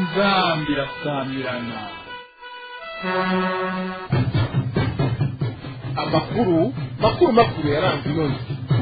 inzambi irasamirana amakuru makuru makuru yaranze inoze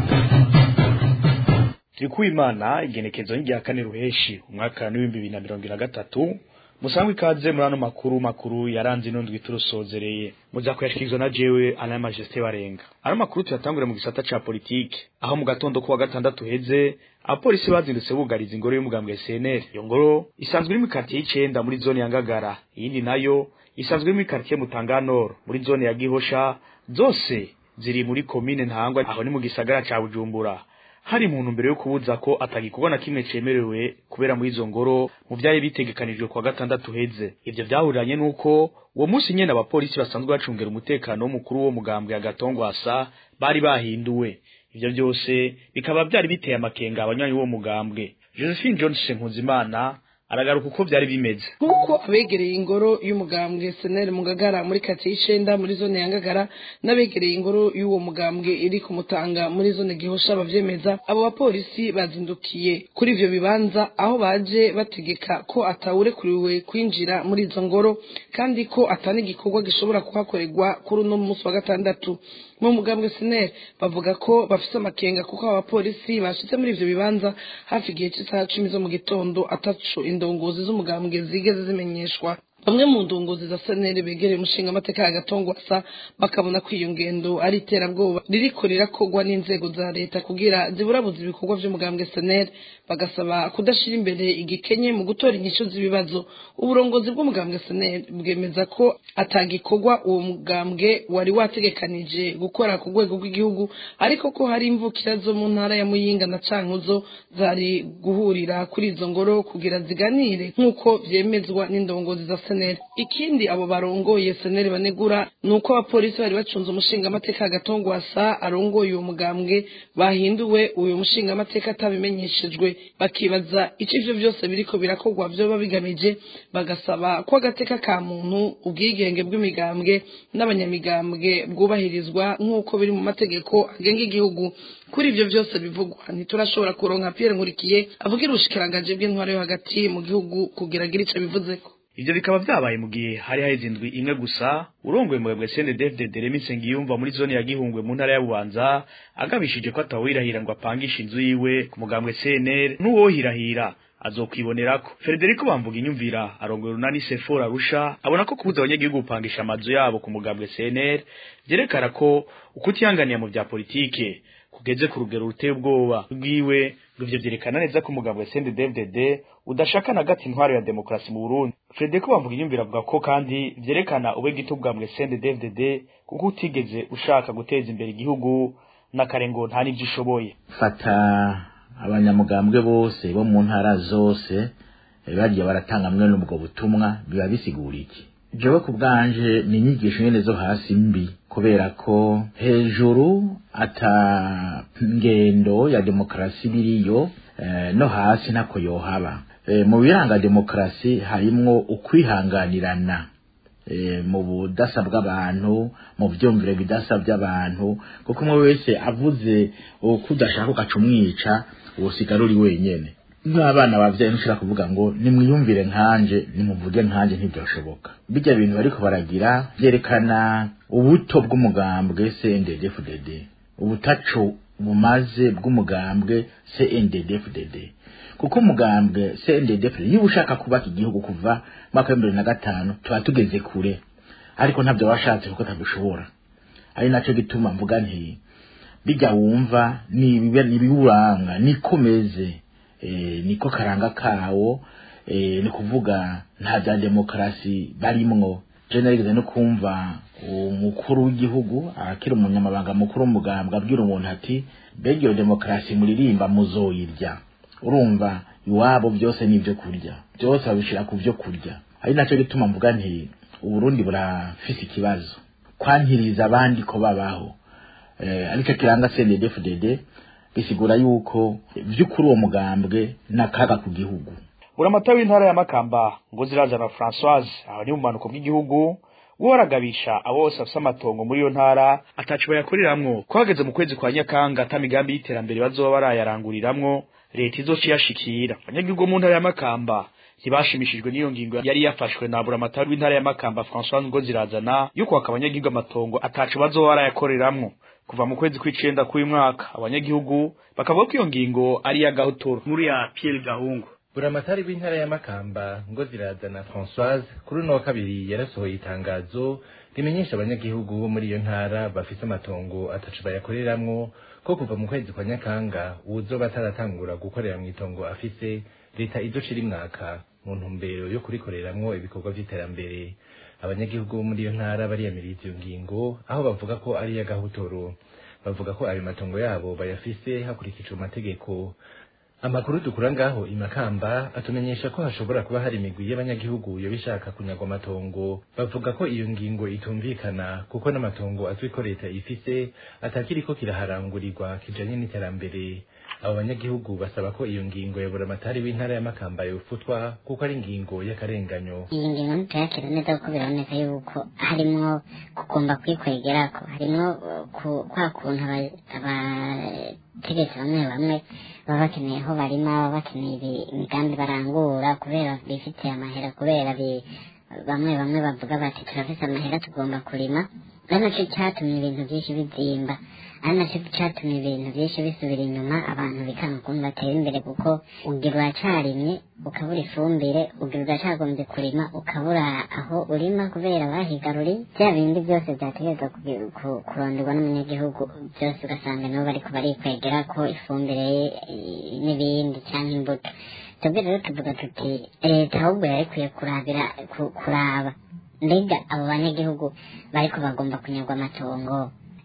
Tikuimana igenekezo y'irya kane ruheshi umwaka w'ibihumbi bibiri na mirongo ine na gatatu musangwe ikaze muri ano makuru makuru yaranze ino ndwi turusozereye muza kuyashikirizwa na jewe Alain Majesté Barenga ano makuru tuyatangure mu gisata ca politike aho mu gatondo kuwa gatandatu heze abapolisi bazindutse bugariza ingoro y'umugambwe SNL iyo ngoro isanzwe iri mu quartier y'icenda muri zone ya Ngagara iyindi nayo isanzwe iri muri quartier Mutanga Nord muri zone ya Gihosha zose ziri muri komine Ntangwa aho ni mu gisagara ca Bujumbura hari muntu mbere yo kubuza ko atagikorwa na kimwe cemerewe kubera muri izo ngoro mu vyari bitegekanijwe kwa gatandatu heze ivyo vyahuriranye nuko uwo munsi nyene abapolisi basanzwe bacungera umutekano w'umukuru wo mugambwe ya Gatongwasa bari bahinduwe ivyo byose bikaba vyari biteye amakenga abanywanyi w'uwo mugambwe Josephine Johnson Nkuzimana aragaruka uko vyari bimeze nk'uko abegereye ingoro y'umugambwe seneri mu ngagara muri kati y'icenda muri zone ya ngagara n'abegereye ingoro y'uwo mugambwe iri ku mutanga muri zone gihosha bavyemeza abo bapolisi bazindukiye kuri ivyo bibanza aho baje bategeka ko atawurekuriwe kwinjira muri izo ngoro kandi ko atani igikorwa gishobora kuhakorerwa kuri uno munsi wa gatandatu mu mugambwe seneri bavuga ko bafise amakenga kuko abapolisi bashitse muri ivyo bibanza hafi igihe c'isaha cumi zo mu gitondo ataco indongozi z'umugambwe zigeze zimenyeshwa bamwe mu ndongozi za seneri begereye umushinga amateka ya gatongwasa bakabona ko iyo ngendo ari iterabwoba ririko rirakorwa n'inzego za leta kugira ziburabuza ibikorwa vy'umugambwe seneri bagasaba kudashira imbere igikenye mu gutora inyishu z'ibibazo uburongozi bw'umugambwe seneri bwemeza ko atagikorwa uwo mugambwe wari wategekanije gukora ku rwego rw'igihugu ariko ko hari imvukira zo mu ntara ya muyinga na cankuzo zari guhurira kuri izo ngoro kugira ziganire nk'uko vyemezwa n'indongozi za seneri ikindi abo barongoye seneri banegura ni uko abapolisi bari bacunze umushinga amateka agatongwasa arongoye uwo mugambwe bahinduwe uyu mushinga amateka atabimenyeshejwe bakibaza ico ivyo vyose biriko birakorwa vyoba bigamije bagasaba ko agateka ka muntu ubwigenge bw'imigambwe n'abanyamigambwe bwubahirizwa nk'uko biri mu mategeko agenga igihugu kuri ivyo vyose bivugwa ntiturashobora kuronka Pierre Nkurikiye avugira ubushikiranganje bw'intwaro yo hagati mu gihugu kugira agire ico bivuzeko ivyo bikaba vyabaye mu gihe hari haheze indwi imwe gusa urongoye mwebwe CNDD-FDD Remy Nsengiyumva muri zone ya Gihungwe mu ntara ya Bubanza agabishije ko atawirahira ngo apangishe inzu yiwe ku mugambwe CNL n'uwohirahira azokwibonerako Federico Bamvuga inyumvira arongoye runani Sephora Arusha abona ko kubuza abanyagihugu gupangisha amazu yabo ku mugambwe CNL vyerekana ko ukutihanganiye mu vya politike kugeze ku rugero ruteye ubwoba bwiwe ngo ivyo vyerekana neza ko umugambwe CNDD-FDD udashaka na gato intwaro ya demokarasi mu Burundi Federico Bamvuga inyumvira avuga ko kandi vyerekana ube gito bwambwe CNDD-FDD kuko utigeze ushaka guteza imbere igihugu n'akarengo nta n'ivyo ushoboye fata abanyamugambwe bose bo mu ntara zose bagiye baratanga mwene ubwo butumwa biba bisigura iki jewe ku bwanje ni inyigisho nyene zo hasi mbi kubera ko hejuru ata ngendo ya demokarasi biriyo eh, no hasi ntako yohaba eh, mu biranga demokarasi harimwo ukwihanganirana eh, mu budasa bw'abantu mu vyumvire bidasa by'abantu kuko umwe wese avuze uko udashaka ugaca umwica usigara uri wenyene nk'abana bavyaye ntushobora kuvuga ngo nimwiyumvire nkanje nimuvuge nkanje ntibyashoboka bijya bintu bariko baragira vyerekana ubuto bw'umugambwe CNDD-FDD ubutaco bumaze bw'umugambwe CNDD-FDD kuko umugambwe CNDD-FDD iyo ushaka kubaka igihugu kuva mwaka w'ibihumbi na gatanu tuba tugeze kure ariko ntabyo washatse kuko ntabishobora ari naco gituma mvuga nti bijya wumva ni ibiwuranga nikomeze e, niko karanga kawo e, ni kuvuga nta bya demokarasi barimwo je narigeze no kumva umukuru w'igihugu akiri umunyamabanga mukuru w'umugambwe abwira umuntu ati mbega iyo demokarasi muririmba muzoyirya urumva iwabo byose ni ibyo kurya byose babishira ku byo kurya ari nacyo gituma mvuga nti uburundi burafise ikibazo kwankiriza abandi ko babaho eh, ariko kiranga CNDD-FDD bisigura yuko vy'ukuri uwo mugambwe n'akaga ku gihugu Buramata w'intara ya Makamba ngo zirazana Françoise aho ni mu manuko bw'igihugu woragabisha abo bose bafise amatongo muri iyo ntara ataco bayakoriramwo ko hageze mu kwezi kwa Nyakanga ata migambi y'iterambere bazoba barayaranguriramwo leta izoca iyashikira abanyagihugu mu ntara ya Makamba ntibashimishijwe n'iyo ngingo yari yafashwe na buramatari w'intara ya makamba françois ngozirazana yo kwaka abanyagihugu amatongo ataco bazoba barayakoreramwo kuva mu kwezi kw'icenda k'uyu mwaka abanyagihugu bakavuga ko iyo ngingo ari iy'agahotoro nkuru ya pierre gahungu buramatari w'intara ya makamba ngo zirazana françoise kuri uno wa kabiri yarasohoye itangazo rimenyesha abanyagihugu bo muri iyo ntara bafise amatongo atacu bayakoreramwo ko kuva mu kwezi kwa nyakanga uwuzoba ataratangura gukorera mw'itongo afise leta izoca irimwaka mu ntumbero yo kurikoreramwo ibikorwa vy'iterambere abanyagihugu bo muri iyo ntara bariyamiriza iyo ngingo aho bavuga ko ari iy'agahotoro bavuga ko ayo matongo yabo bayafise hakurikijwe amategeko amakuru dukura ngaho imakamba atumenyesha ko hashobora kuba hari imigwi y'abanyagihugu yo bishaka kunyagwa amatongo bavuga ko iyo ngingo itumvikana kuko n'amatongo azwi ko leta ifise atakiriko kiraharangurirwa kijanye n'iterambere abo banyagihugu basaba ko iyo ngingo ya buramatari w'intara ya makamba yofutwa kuko ari ingingo y'akarenganyo iyi ngingo ntituyakira neza kuko biraboneka yuko harimwo kugomba kwikwegerako harimwo ku- kwa kuntu aba- abategetsi bamwe bamwe baba bakeneye aho barima baba bakeneye ibi- imigambi barangura kubera bifitiye amahera kubera bi- bamwe bamwe bavuga bati turafise amahera tugomba kurima ari naco catumye ibintu vyinshi bizimba ari naco catumye ibintu vyinshi bisubira inyuma abantu bikanga ukuntu batera imbere kuko ugira uracarimye ukabura ifumbire ugira uracagombye kurima ukabura aho urima kubera bahigaruri bya bindi byose vyategerezwa kugi- ku- kuronderwa n'umunyagihugu byose ugasanga nabo bariko barikwegera ko ifumbire eh, n'ibindi canke imbuto twebwe rero tuvuga tuti leta ahubwo yari ikwiye kurabira ku- kuraba mbega abo banyagihugu bariko bagomba kunyagwa amatongo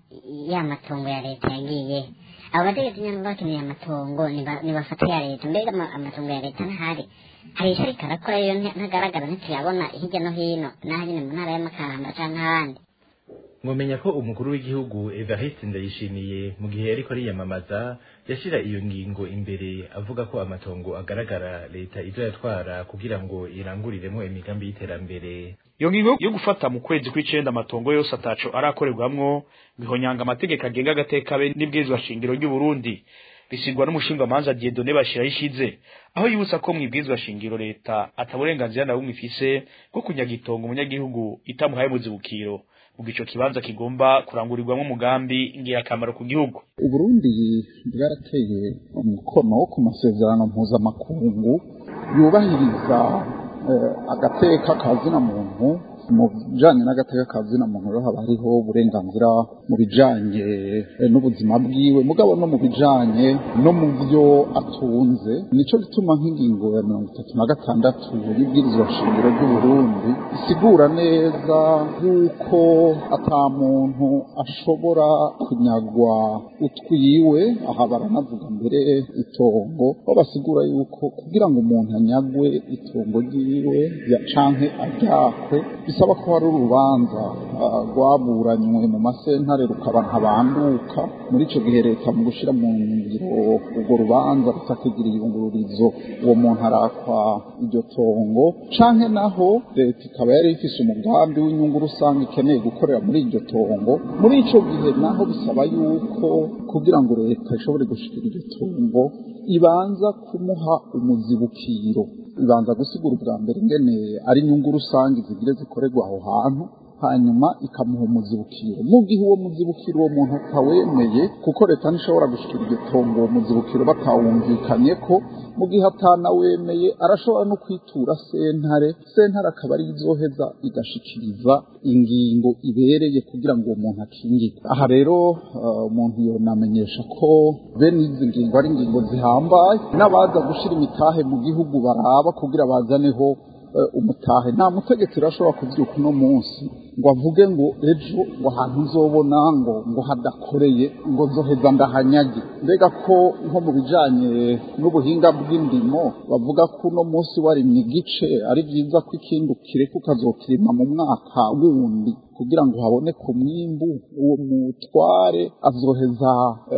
ya matongo ya leta yagiye abo bategetsi nyine bakeneye amatongo niba- nibafata ya leta mbega ama- amatongo ya leta ntahari hari ico ariko arakora yo nta- ntagaragara ntituyabona hirya no hino n'aha nyine mu ntara y'amakamba canke ahandi mwomenya ko umukuru w'igihugu evariste ndayishimiye mu gihe yariko ariyamamaza yashira iyo ngingo imbere avuga ko amatongo agaragara leta izoyatwara kugira ngo iranguriremo imigambi y'iterambere iyo ngingo yo gufata mu kwezi kw'icenda amatongo yose ataco arakorerwamwo bihonyanga amategeko agenga agateka be n'ibwirizwa shingiro ry'u Burundi bisigwa n'umushingamanza Dieudonné Bashira yishize aho yibutsa ko mwibwirizwa shingiro leta ataburenganzira na bumwe ifise bwo kunyaga itongo umunyagihugu itamuhaye muzibukiro ubwo ico kibanza kigomba kurangurirwamwo umugambi ngirakamaro ku gihugu uburundi bwarateye umukono ku masezerano mpuzamakungu yubahiriza eh, agateka ka zina muntu mu bijanye n'agateka ka zina muntu rero haba hariho uburenganzira mu bijanye eh, n'ubuzima bwiwe mugabo no mu bijanye no mu vyo atunze nico gituma nk'ingingo ya mirongo itatu na gatandatu y'ibwirizwa shingiro ry'uburundi isigura neza yuko ata muntu ashobora kunyagwa utwiwe aha baranavuga mbere itongo aho basigura yuko kugira ngo umuntu anyagwe itongo ryiwe ya canke aryakwe bisaba ko hari urubanza ah, rwaburanywe mu masentare rukaba ntabanduka muri ico gihe leta mu gushira mu ngiro urwo rubanza rutakigiriye iyungururizo uwo muntu arakwa iryo tongo canke naho leta ikaba yari ifise umugambi w'inyungu rusange ikeneye gukorera muri iryo tongo muri ico gihe naho bisaba yuko kugira ngo leta ishobore gushikira iryo tongo ibanza kumuha umuzibukiro ibanza gusigura ubwa mbere ingene ari inyungu rusange zigire zikorerwa aho hantu hanyuma ikamuha umuzibukiro mu gihe uwo muzibukiro uwo muntu atawemeye kuko leta ntishobora gushikira iryo tongo uwo muzibukiro batawumvikanye ko mu gihe atanawemeye arashobora no kwitura sentare sentare akaba ari izoheza igashikiriza ingingo ibereye kugira ngo uwo muntu akingirwe aha rero eh, umuntu yonamenyesha ko bene izi ngingo ari ingingo zihambaye n'abaza gushira imitahe mu gihugu baraba kugira bazaneho eh, umutahe nta mutegetsi rero ashobora kuvyuka uno munsi ngo avuge ngo ejo ngo ahantu nzobona ngo ngo hadakoreye ngo nzoheza ndahanyage mbega ko nko mu bijanye n'ubuhinga bw'indimo bavuga ko uno munsi warimye igice ari byiza ko ikindi ukireka ukazokirima mu mwaka wundi kugira ngo haboneke umwimbu uwo mutware azoheza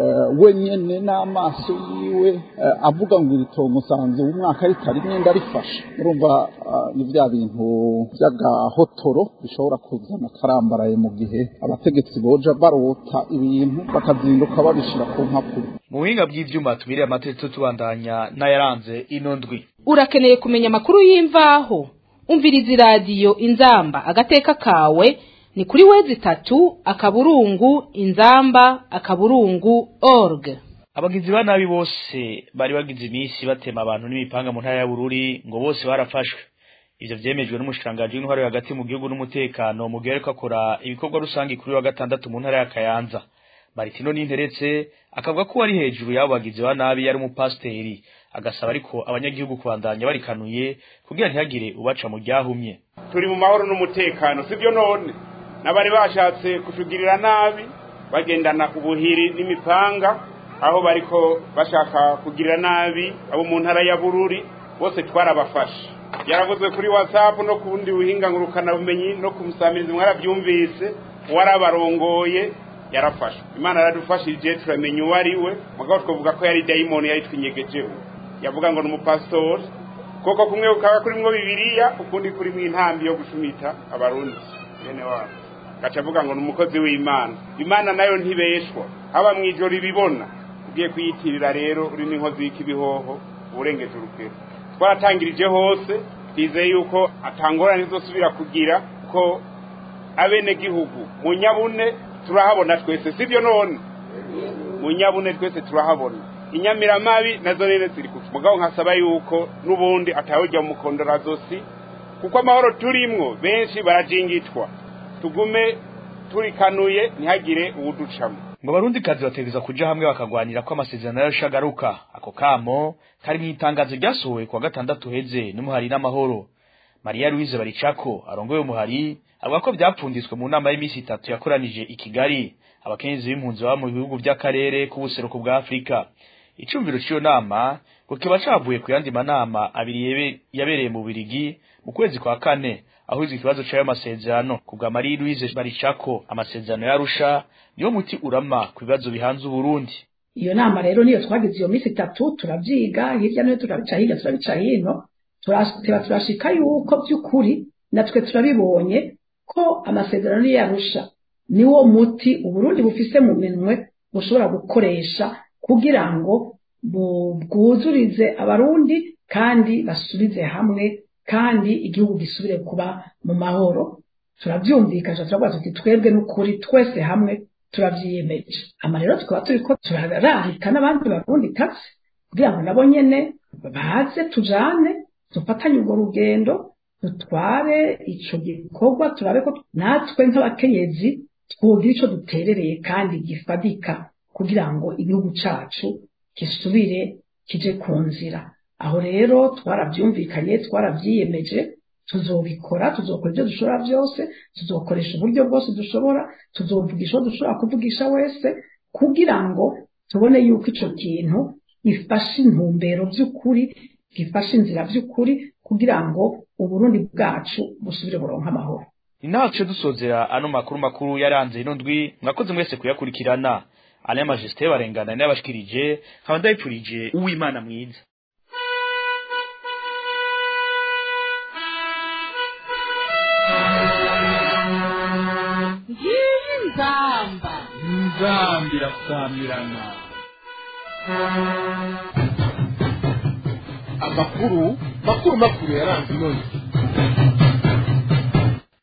wenyene n'amaso yiwe avuga ngo iri tongo nsanze umwaka ritari imyenda rifashe urumva ni bya bintu by'agahotoro bishobora kuzana akarambaraye mu gihe abategetsi boja barota ibintu bakazinduka babishira ku mpapuro mu buhinga bw'ivyuma tubiriye amategeko tubandanya n'ayaranze ino ndwi urakeneye kumenya amakuru y'imvaho umviriza iradiyo inzamba agateka kawe ni kuri wezi itatu akaburungu inzamba akaburungu org abagizi ba nabi bose bari bagize iminsi batema abantu n'imipanga mu ntara ya Bururi ngo bose barafashwe ivyo vyemejwe n'umushikiranganji w'intwaro hagati mu gihugu n'umutekano mu gihe ariko akora ibikorwa rusangi kuri wa gatandatu mu ntara ya Kayanza Maritino Ninteretse akavuga ko wari hejuru y'abo bagizi ba nabi yari umupasteri agasaba ariko abanyagihugu kubandanya barikanuye kugira ntihagire ubaca mu ryahumye turi mu mahoro n'umutekano sibyo none n'abari bashatse kutugirira nabi bagendana ubuhiri n'imipanga aho bariko bashaka kugirira nabi abo mu ntara ya Bururi bose twarabafashe yaravuzwe kuri whatsapp no ku bundi buhinga ngurukana bumenyi no ku musamirizi mwarabyumvise warabarongoye yarafashwe imana yaradufashije turamenya uwo ari we mugabo twavuga ko yari dayimoni yari twinyegejeho yavuga ngo ni umupasitori kuko kumwe kukaba kurimwo bibiliya ukundi kurimwo intambi yo gucumita abarundi bene wabo gaca avuga ngo ni umukozi w'imana imana nayo ntibeshwa haba mu ijoro ibibona ugiye kuyitirira rero uri n'inkozi y'ikibihoho uburengeje urugero twaratangirije hose twizeye yuko atangorane zosubira kugira ko abenegihugu mu nyabune turahabona twese sibyo none mu nyabune twese turahabona inyamiramabi nazo rero ziri ku mugabo nkasaba yuko n'ubundi atawujya mu mukondorazosi kuko amahoro turimwo benshi barajingitwa tugume turikanuye ntihagire uwuducamo ngo barundi kazi bategeza kuja hamwe bakagwanira ko amasezerano yayo agaruka ako kamo kari mu itangazo ryasohowe kuwa gatandatu heze n'umuhari n'amahoro Maria Louise Baricako arongoye umuhari avuga ko byapfunditswe mu nama y'iminsi itatu yakoranije i Kigali abakenyezi b'impunzi baba mu bihugu by'akarere k'ubuseruko bwa Afrika icumviro cy'iyo nama ngo kiba cavuye ku yandi manama abiri yabereye mu Birigi mu kwezi kwa kane aho izwi ikibazo c'ayo masezerano kubwa Marie Louise Baricako amasezerano yarusha niyo muti urama ku bibazo bihanze Uburundi iyo nama rero niyo twagize iyo minsi itatu turavyiga hirya no turabica hirya turabica hino turateba turashika yuko by'ukuri natwe turabibonye ko amasezerano yarusha niwo muti uburundi bufise mu minwe bushobora gukoresha kugira ngo bwuzurize abarundi kandi basubize hamwe kandi igihugu gisubire kuba mu mahoro turabyumvikanisha turavuga tuti twebwe n'ukuri twese hamwe turavyiyemeje ama rero tukaba turiko turararika n'abandi barundi kazi kugira ngo nabo nyene baze tujane dufatanye urwo rugendo dutware ico gikorwa turabe ko natwe nk'abakenyezi twumva ico duterereye kandi gifadika kugira ngo igihugu cacu gisubire kije ku nzira aho rero twarabyumvikanye twarabyiyemeje tuzobikora tuzokora ibyo dushobora byose tuzokoresha uburyo bwose dushobora tuzovugisha uwo dushobora kuvugisha wese kugira ngo tubone yuko ico kintu gifashe intumbero by'ukuri gifashe inzira by'ukuri kugira ngo uburundi bwacu busubire buronka amahoro inace dusozera ano makuru makuru yaranze ino ndwi mwakoze mwese kuyakurikirana aya majesite barengana n'abashikirije nkaba ndayipfurije uwimana mwiza nzamba nzamba irasamirana amakuru makuru makuru yaranze ino ndwi